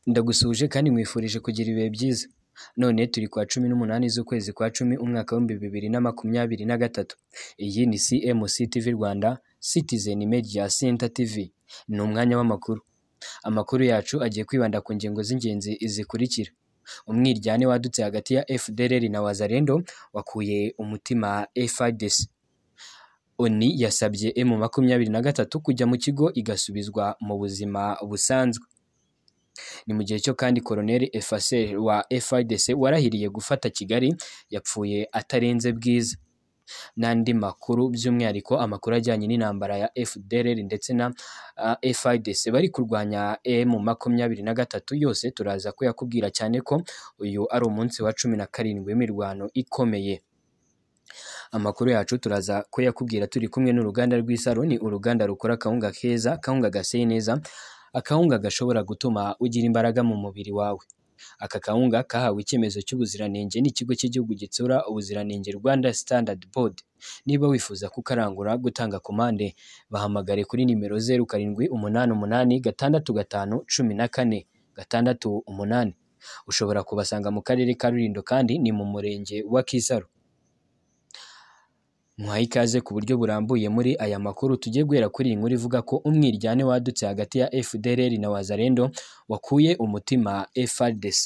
Ndagusuhuje kandi nkwifurije kugira ibihe byiza. None turi ku wa cumi n'umunani z'ukwezi kwa cumi umwaka w'ibihumbi bibiri na makumyabiri na gatatu. Iyi ni CMC TV Rwanda Citizen Media Center TV. Ni umwanya w'amakuru. Amakuru yacu agiye kwibanda ku ngingo z'ingenzi zikurikira: Umwiryane wadutse hagati ya FDLR na Wazalendo wakuye umutima FARDC. Oni yasabye M makumyabiri na gatatu kujya mu kigo igasubizwa mu buzima busanzwe. Ni mu gihe cyo kandi Colonel Efacel wa FARDC warahiriye gufata Kigali yapfuye atarenze Bwiza. N'andi makuru by'umwihariko amakuru ajyanye n'intambara ya FDLR ndetse na uh, FARDC bari kurwanya M makumyabiri na gatatu yose turaza kuyakubwira cyane ko uyu ari umunsi wa cumi na karindwi w'imirwano ikomeye. Amakuru yacu turaza kuyakubwira turi kumwe n'uruganda rw'Isaro ni uruganda rukora akawunga keza, akawunga gaseye neza, akawunga gashobora gutuma ugira imbaraga mu mubiri wawe. Aka kawunga kahawe icyemezo cy'ubuziranenge n'ikigo cy'igihugu gitsura ubuziranenge Rwanda Standard Board. Niba wifuza kukarangura, gutanga komande, bahamagare kuri nimero zeru karindwi umunani umunani gatandatu gatanu cumi na kane gatandatu umunani. Ushobora kubasanga mu karere ka Rulindo kandi ni mu murenge wa Kisaro. Muhaye ikaze ku buryo burambuye muri aya makuru tugiye guhera kuri iyi nkuru ivuga ko umwiryane wadutse hagati ya FDLR na Wazalendo wakuye umutima FARDC.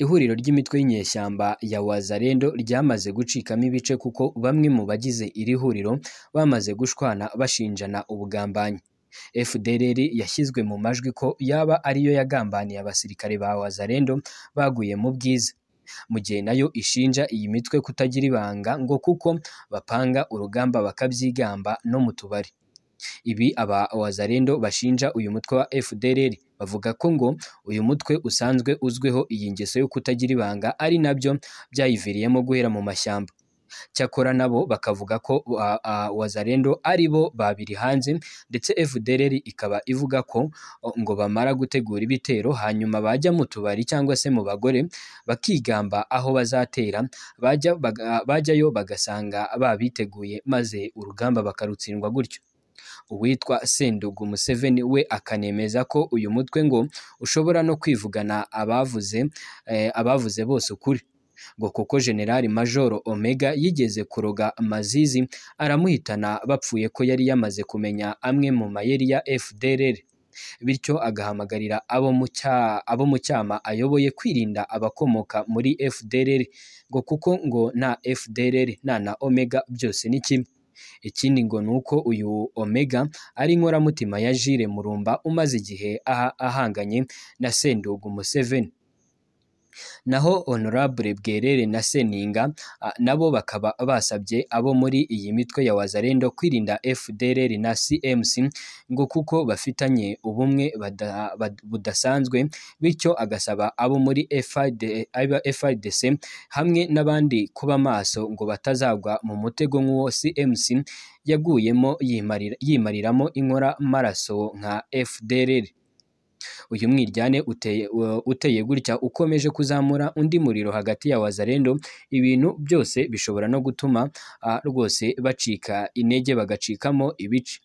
Ihuriro ry'imitwe y'inyeshyamba ya Wazalendo ryamaze gucikamo ibice kuko bamwe mu bagize iri huriro bamaze gushwana bashinjana ubugambanyi. FDLR yashyizwe mu majwi ko yaba ariyo yagambaniye abasirikare ba Wazalendo baguye mu bwiza mu gihe nayo ishinja iyi mitwe kutagira ibanga ngo kuko bapanga urugamba bakabyigamba no mu tubari. Ibi aba Wazalendo bashinja uyu mutwe wa FDLR bavuga ko ngo uyu mutwe usanzwe uzwiho iyi ngeso yo kutagira ibanga ari nabyo byayiviriyemo guhera mu mashyamba. Cyakora nabo bakavuga ko wa- a- Wazalendo ari bo babiri hanze ndetse FDLR ikaba ivuga ko o, ngo bamara gutegura ibitero hanyuma bajya mu tubari cyangwa se mu bagore bakigamba aho bazatera bajya baga- bajyayo bagasanga babiteguye maze urugamba bakarutsindwa gutyo uwitwa Sendugu Museveni we akanemeza ko uyu mutwe ngo ushobora no kwivugana abavuze eh, abavuze bose ukuri ngo kuko General Major Omega yigeze kuroga Mazizi aramuhitana bapfuye ko yari yamaze kumenya amwe mu mayeri ya FDLR bityo agahamagarira abo mu cya- abo mu cyama ayoboye kwirinda abakomoka muri FDLR ngo kuko ngo nta FDLR nta na Omega byose ni kimwe ikindi ngo ni uko uyu Omega ari inkoramutima ya Jules Murumba umaze igihe aha- ahanganye na Sendugu Museveni naho Honorable Bwerere na Seninga ah, nabo bakaba basabye abo muri iyi mitwe ya Wazalendo kwirinda FDLR na CMC ngo kuko bafitanye ubumwe bada- bad- budasanzwe bityo agasaba abo muri FID aba- FIDC hamwe n'abandi kuba maso ngo batazagwa mu mutego nk'uwo CMC yaguyemo yimarira- yimariramo inkora maraso nka FDLR uyu mwiryane uteye, u- uteye gutya ukomeje kuzamura undi muriro hagati ya Wazalendo ibintu byose bishobora no gutuma ah, rwose bacika intege bagacikamo ibice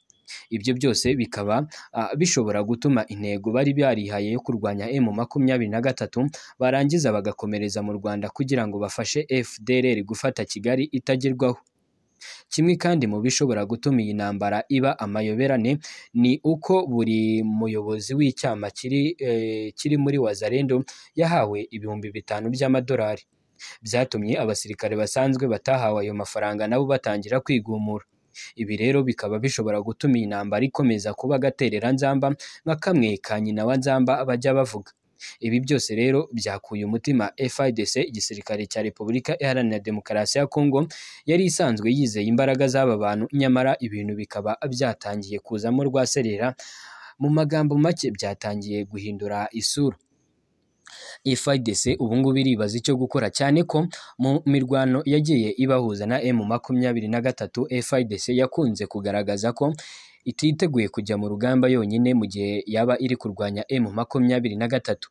ibyo byose bikaba ah, bishobora gutuma intego bari barihaye yo kurwanya M makumyabiri na gatatu barangiza bagakomereza mu Rwanda kugira ngo bafashe FDLR gufata Kigali itagerwaho kimwe kandi mu bishobora gutuma iyi ntambara iba amayoberane ni uko buri muyobozi w'icyama kiri eh, kiri muri Wazalendo yahawe ibihumbi bitanu by'amadolari byatumye abasirikare basanzwe batahawe ayo mafaranga nabo batangira kwigumura ibi rero bikaba bishobora gutuma iyi ntambara ikomeza kuba agaterera nzamba nka kamwe ka nyina wa nzamba bajya bavuga ibi byose rero byakuye umutima FIDC igisirikare cya Repubulika Iharanira Demokarasi ya Kongo yari isanzwe yizeye imbaraga z'aba bantu nyamara ibintu bikaba byatangiye kuzamo rwaserera mu magambo make byatangiye guhindura isura FIDC ubu ngubu iribaza icyo gukora cyane ko mu mirwano yagiye ibahuza na M makumyabiri na gatatu FIDC yakunze kugaragaza ko ititeguye kujya mu rugamba yonyine mu gihe yaba iri kurwanya M makumyabiri na gatatu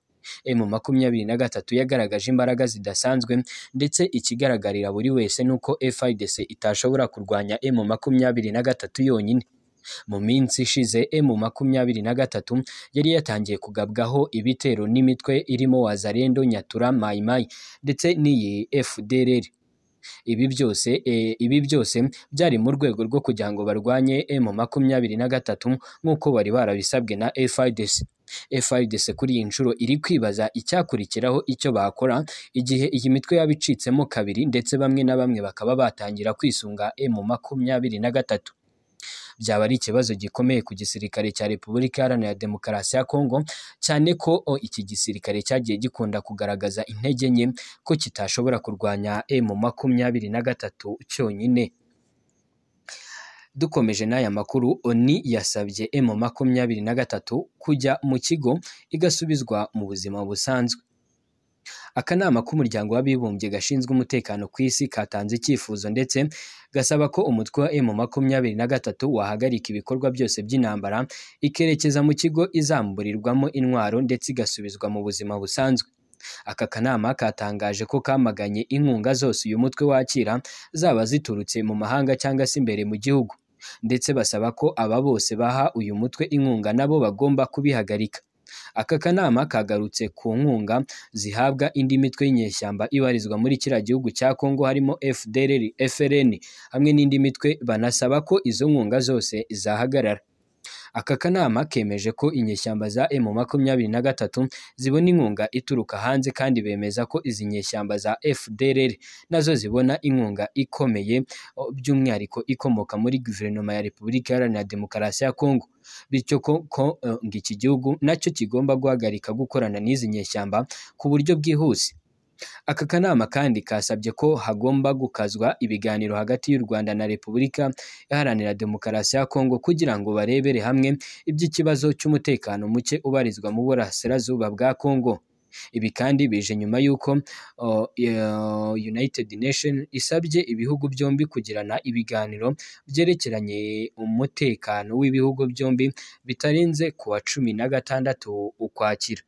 M makumyabiri na gatatu yagaragaje imbaraga zidasanzwe ndetse ikigaragarira buri wese ni uko FIDC itashobora kurwanya M makumyabiri na gatatu yonyine mu minsi ishize emu makumyabiri na gatatu yari yatangiye kugabwaho ibitero n'imitwe irimo wazarendo nyatura mayimayi ndetse n'iyi fdrr ibi byose eh, ibi byose byari mu rwego rwo kugira ngo barwanye emu makumyabiri na gatatu nk'uko bari barabisabwe na FIDC FIDC kuri iyi nshuro iri kwibaza icyakurikiraho icyo bakora igihe iyi mitwe yaba icitsemo kabiri ndetse bamwe na bamwe bakaba batangira kwisunga emu makumyabiri na gatatu byaba ari ikibazo gikomeye ku gisirikare cya Repubulika Iharanira Demokarasi ya Kongo cyane ko o, iki gisirikare cyagiye gikunda kugaragaza intege nke ko kitashobora kurwanya emu makumyabiri na gatatu cyonyine dukomeje n'aya makuru oni yasabye emu makumyabiri na gatatu kujya mu kigo igasubizwa mu buzima busanzwe akanama k'umuryango w'abibumbye gashinzwe umutekano ku isi katanze icyifuzo ndetse gasaba ko umutwe wa emu makumyabiri na gatatu wahagarika ibikorwa byose by'intambara ikerekeza mu kigo izamburirwamo intwaro ndetse igasubizwa mu buzima busanzwe aka kanama katangaje ko kamaganye inkunga zose uyu mutwe wakira zaba ziturutse mu mahanga cyangwa se imbere mu gihugu ndetse basaba ko aba bose baha uyu mutwe inkunga nabo bagomba kubihagarika aka kanama kagarutse ku nkunga zihabwa indi mitwe y'inyeshyamba ibarizwa muri kiriya gihugu cya Kongo harimo FDLR, FRN hamwe n'indi mitwe banasaba ko izo nkunga zose zahagarara aka kanama kemeje ko inyeshyamba za emu makumyabiri na gatatu zibona inkunga ituruka hanze kandi bemeza ko izi nyeshyamba za FDLR nazo zibona inkunga ikomeye o, by'umwihariko ikomoka muri guverinoma ya Repubulika Iharanira Demokarasi ya Kongo bityo ko ko eh, ngo iki gihugu nacyo kigomba guhagarika gukorana n'izi nyeshyamba ku buryo bwihuse aka kanama kandi kasabye ko hagomba gukazwa ibiganiro hagati y'u Rwanda na Repubulika Iharanira Demokarasi ya Kongo kugira ngo barebere hamwe iby'ikibazo cy'umutekano muke ubarizwa mu burasirazuba bwa Kongo ibi kandi bije nyuma y'uko uh, uh, United Nation isabye ibihugu byombi kugirana ibiganiro byerekeranye umutekano w'ibihugu byombi bitarenze ku wa cumi na gatandatu Ukwakira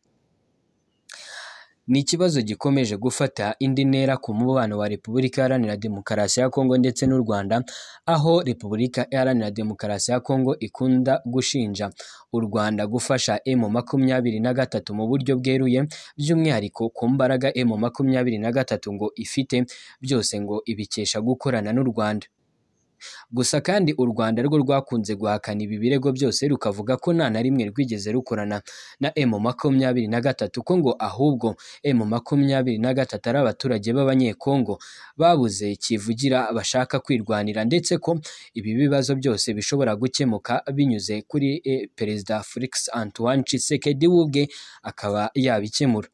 ni ikibazo gikomeje gufata indi ntera ku mubano wa Repubulika Iharanira Demokarasi ya Kongo ndetse n'u Rwanda aho Repubulika Iharanira Demokarasi ya Kongo ikunda gushinja u Rwanda gufasha emu makumyabiri na gatatu mu buryo bweruye by'umwihariko ku mbaraga emu makumyabiri na gatatu ngo ifite byose ngo ibikesha gukorana n'u Rwanda gusa kandi u Rwanda rwo rwakunze guhakana ibi birego byose rukavuga ko nta na rimwe rwigeze rukorana na emu makumyabiri na gatatu ko ngo ahubwo emu makumyabiri na gatatu ari abaturage b'abanyekongo babuze kivugira bashaka kwirwanira ndetse ko ibi bibazo byose bishobora gukemuka binyuze kuri eh, perezida Felix Antoine Tshisekedi we ubwe akaba yabikemura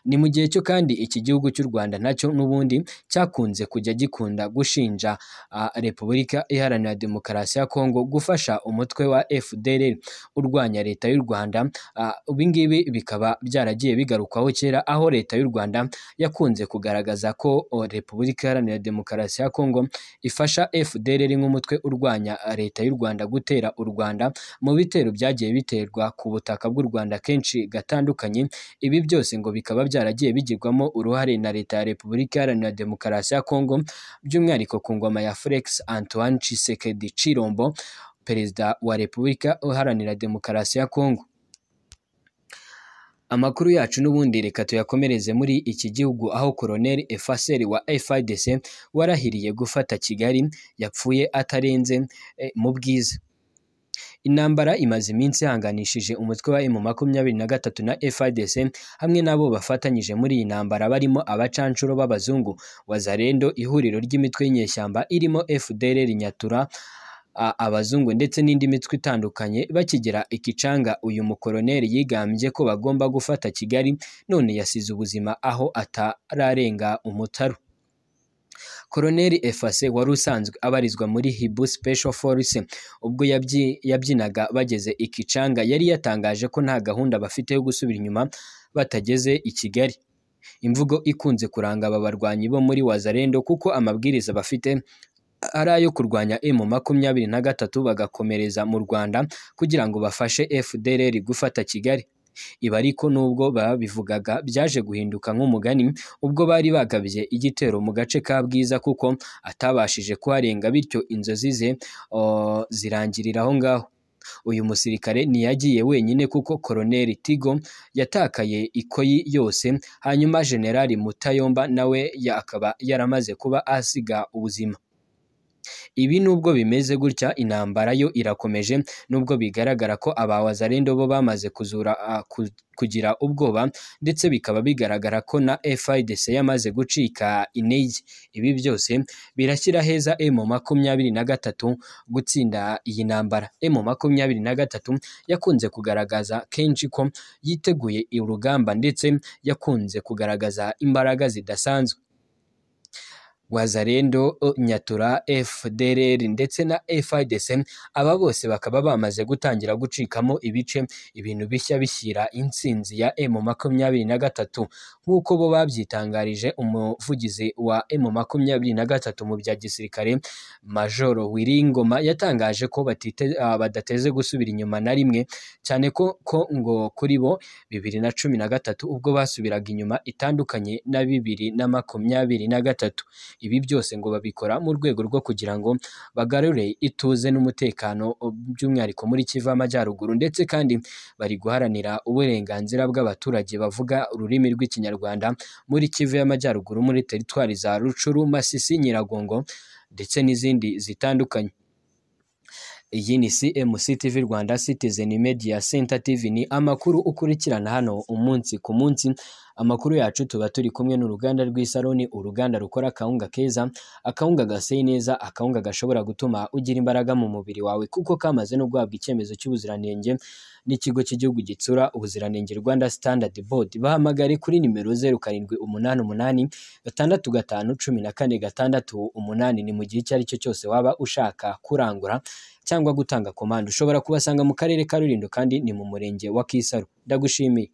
ni mu gihe cyo kandi iki gihugu cy'u Rwanda nacyo n'ubundi cyakunze kujya gikunda gushinja ah, Repubulika Iharanira Demokarasi ya Kongo gufasha umutwe wa FDLR urwanya leta y'u Rwanda ah, ibingibi bikaba byaragiye bigarukwaho kera aho leta y'u Rwanda yakunze kugaragaza ko oh, Repubulika Iharanira Demokarasi ya Kongo ifasha FDLR nk'umutwe urwanya leta y'u Rwanda gutera u Rwanda mu bitero byagiye biterwa ku butaka bw'u Rwanda kenshi gatandukanye ibi byose ngo bikaba byaragiye bigirwamo uruhare na leta ya Repubulika Iharanira Demokarasi ya Kongo by'umwihariko ku ngoma ya Felix Antoine Tshisekedi Chirombo perezida wa Repubulika Iharanira Demokarasi ya Kongo amakuru yacu n'ubundi reka tuyakomereze muri iki gihugu aho Colonel Efaseri wa FIDC warahiriye gufata Kigali yapfuye atarenze eh, mu bwiza intambara imaze iminsi ihanganishije umutwe wa emu makumyabiri na gatatu na FIDC hamwe n'abo bafatanyije muri iyi ntambara barimo abacanshuro b'abazungu wazarendo ihuriro ry'imitwe y'inyeshyamba irimo FDLR Nyatura a- abazungu ndetse n'indi mitwe itandukanye bakigira ikicanga uyu mukoroneri yigambye ko bagomba gufata Kigali none yasize ubuzima aho atararenga umutaru Koloneli Efase wari usanzwe abarizwa muri Hibu Special Force ubwo yabyi- yabyinaga bageze i Kichanga yari yatangaje ko nta gahunda bafite yo gusubira inyuma batageze i Kigali imvugo ikunze kuranga aba barwanyi bo muri Wazarendo kuko amabwiriza bafite ari ayo kurwanya emu makumyabiri na gatatu bagakomereza mu Rwanda kugira ngo bafashe FDLR gufata Kigali Ibi ariko nubwo babivugaga byaje guhinduka nk'umugani ubwo bari bagabye igitero mu gace ka Bwiza kuko atabashije kuharenga bityo inzozi ze oh, zirangirira aho ngaho uyu musirikare ntiyagiye wenyine kuko koloneli Tigo yatakaye ikoyi yose hanyuma generali Mutayomba nawe ya- akaba yaramaze kuba asiga ubuzima ibi nubwo bimeze gutya intambara yo irakomeje nubwo bigaragara ko abawazarendo bo bamaze kuzura ah, ku- kugira ubwoba ndetse bikaba bigaragara ko na FIDC yamaze gucika intege ibi byose birashyira heza M makumyabiri na gatatu gutsinda iyi ntambara M makumyabiri na gatatu yakunze kugaragaza kenshi ko yiteguye urugamba ndetse yakunze kugaragaza imbaraga zidasanzwe Wazarendo, O, Nyatura, FDLR ndetse na FIDC aba bose bakaba bamaze gutangira gucikamo ibice ibintu bishya bishyira intsinzi ya M makumyabiri na gatatu nk'uko bo babyitangarije umuvugizi wa M makumyabiri na gatatu mu bya gisirikare Majoro Wiringoma yatangaje ko batite, ah, badateze gusubira inyuma na rimwe cyane ko, ko ngo kuri bo bibiri na cumi na gatatu ubwo basubiraga inyuma itandukanye na bibiri na makumyabiri na gatatu ibi byose ngo babikora mu rwego rwo kugira ngo bagarure ituze n'umutekano o, by'umwihariko muri Kivu y'Amajyaruguru ndetse kandi bari guharanira uburenganzira bw'abaturage bavuga ururimi rw'ikinyarwanda muri Kivu y'Amajyaruguru muri teritwari za Rucuru, Masisi, Nyiragongo ndetse n'izindi zitandukanye iyi ni CMC TV Rwanda Citizen Media Center TV ni amakuru ukurikirana hano umunsi ku munsi amakuru yacu tuba turi kumwe n'uruganda rw'isaroni uruganda rukora akawunga keza akawunga gaseye neza akawunga gashobora gutuma ugira imbaraga mu mubiri wawe kuko kamaze no guhabwa icyemezo cy'ubuziranenge n'ikigo cy'igihugu gitsura ubuziranenge Rwanda Standard Board bahamagare kuri nimero zeru karindwi umunani umunani gatandatu gatanu cumi na kane gatandatu umunani ni mu gihe icyo ari cyo cyose waba ushaka kurangura cyangwa gutanga komande ushobora kubasanga mu karere ka Rulindo kandi ni mu murenge wa Kisaro ndagushimiye